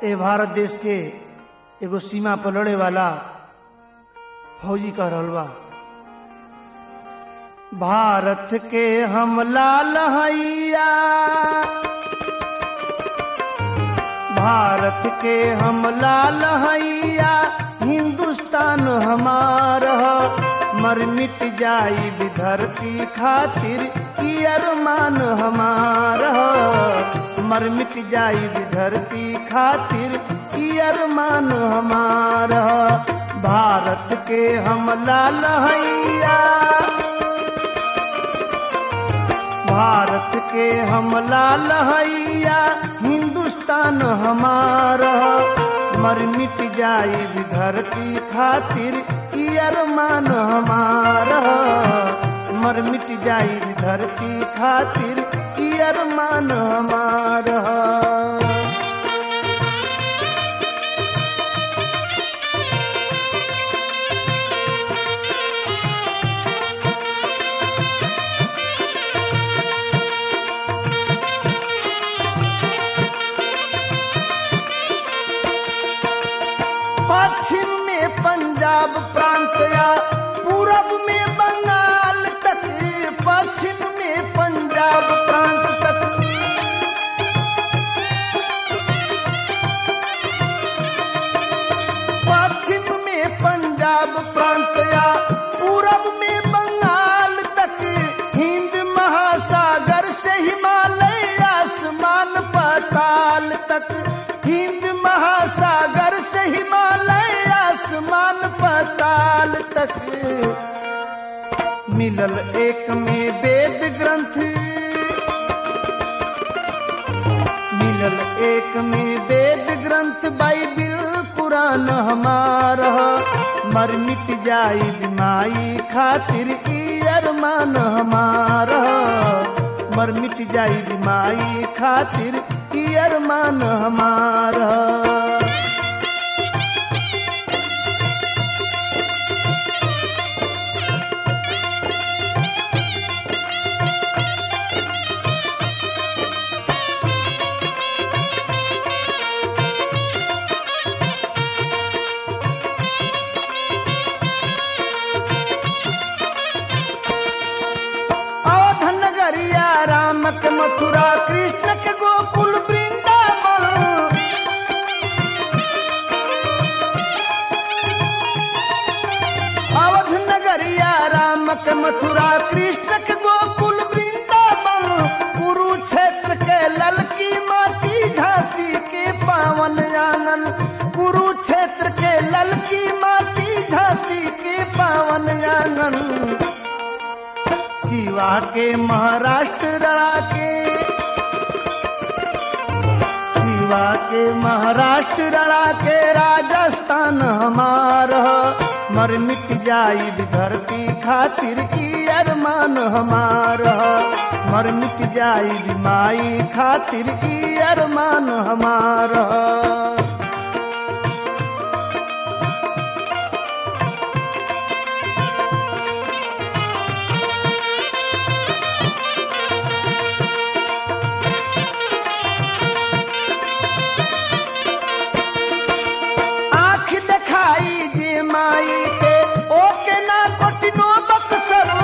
ए भारत देश के एगो सीमा पर लड़े वाला फौजी कह रहल बा भारत के हम लाल हैया भारत के हम लाल हैया हिंदुस्तान हमार ह। मर मिट जाई भी धरती खातिर ई अरमान हमार ह। मर मिट जाई भी धरती खातिर ई अरमान हमार ह। भारत के हम लाल हैया भारत के हम लाल हैया हिंदुस्तान हमारा मर मिट जाई भी धरती खातिर ई अरमान हमारा मर मिट जाई भी धरती खातिर ई अरमान हमारा पश्चिम में पंजाब प्रांत या पूरब में बंगाल तक पश्चिम में पंजाब प्रांत तक पश्चिम में पंजाब प्रांत या पूरब में बंगाल तक हिंद महासागर से हिमालय आसमान पाताल तक हिंद महासागर से हिमालय आसमान पाताल तक मिलल एक में वेद ग्रंथ मिलल एक में वेद ग्रंथ बाइबिल कुरान हमारा मर मिट जाई बिमाई खातिर ई अरमान हमारा मर मिट जाई बिमाई खातिर ई अरमान हमारा अवध नगरिया राम के मथुरा कृष्ण के गोकुल वृंदावन अवध नगरिया राम के मथुरा कृष्ण के गोकुल वृंदावन कुरुक्षेत्र के ललकी माटी झांसी के पावन आंगन कुरुक्षेत्र के ललकी माटी झांसी के पावन आंगन शिवा के महाराष्ट्र रड़ा के शिवा के महाराष्ट्र रड़ा के राजस्थान हमारा मर मिट जाई भी धरती खातिर ई अरमान हमारा मर मिट जाई भी माई खातिर ई अरमान हमारा आँख दिखाई जे माई के ओके ना कोटिनो बक्सरू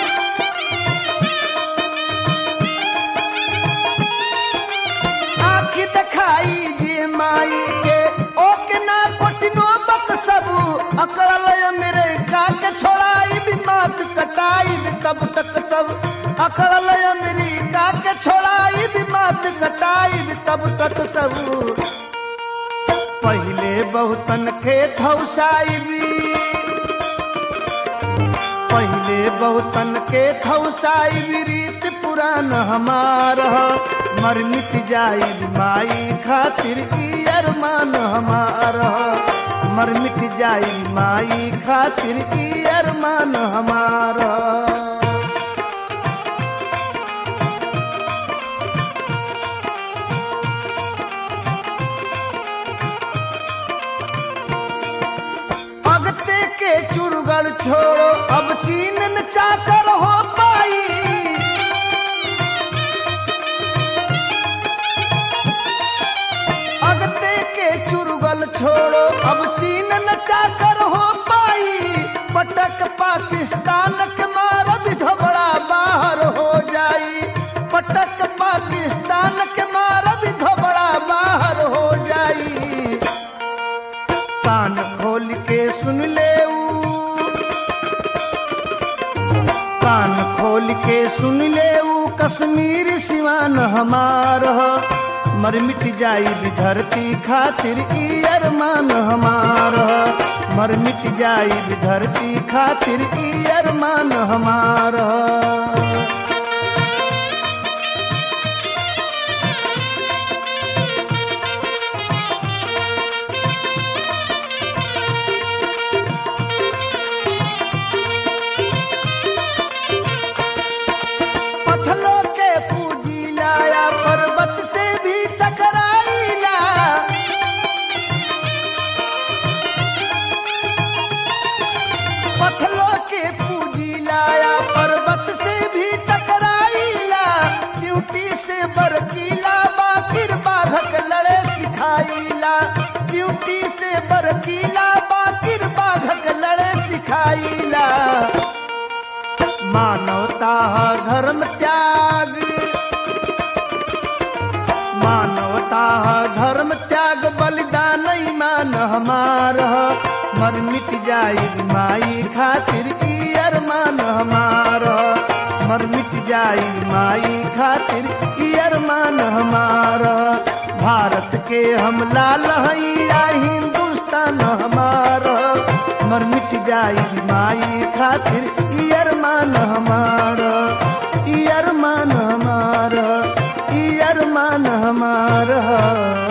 आँख दिखाई जे माई के ओके ना कोटिनो बक्सरू अकड़ल मेरे का के छोड़ाई भी मात कटाई भी तब तक सब अकड़ल मेरी का के छोड़ाई भी मात कटाई भी तब तक सब पहले बहुतन खेत हौसाइबी पहले बहुतन के थौसाइबी रीत पुरान हमार मर मिट जाई माई खातिर ई अरमान हमार मर मिट जाई माई खातिर ई अरमान हमार अगते के चुरगड़ छोड़ो अब चीन न चाकर हो पाई अगते के कान खोल के सुन ले ऊ कश्मीर सिवान हमार ह। मर मिट जाई भी धरती खातिर ई अरमान हमार ह। मर मिट जाई भी धरती खातिर ई अरमान हमार ह। पत्थलों के पूजी लाया पर्वत से भी टकराईला पत्थलों के पूजी लाया पर्वत से भी टकराईला च्यूटी से बरकीला बाकिर बाघक लड़े सिखाईला च्यूटी से बरकीला बाकिर बाघक लड़े सिखाईला मानवता धर्म त्याग मानवता धर्म त्याग बलिदान ईमान हमार ह। मर मिट जाई माई खातिर ई अरमान हमार ह। मर मिट जाई माई खातिर ई अरमान हमार ह। भारत के हम लाल हई या हिंदुस्तान हमार ह। मर मिट जाई माई खातिर ई अरमान हमार ई अरमान हमार ई अरमान हमार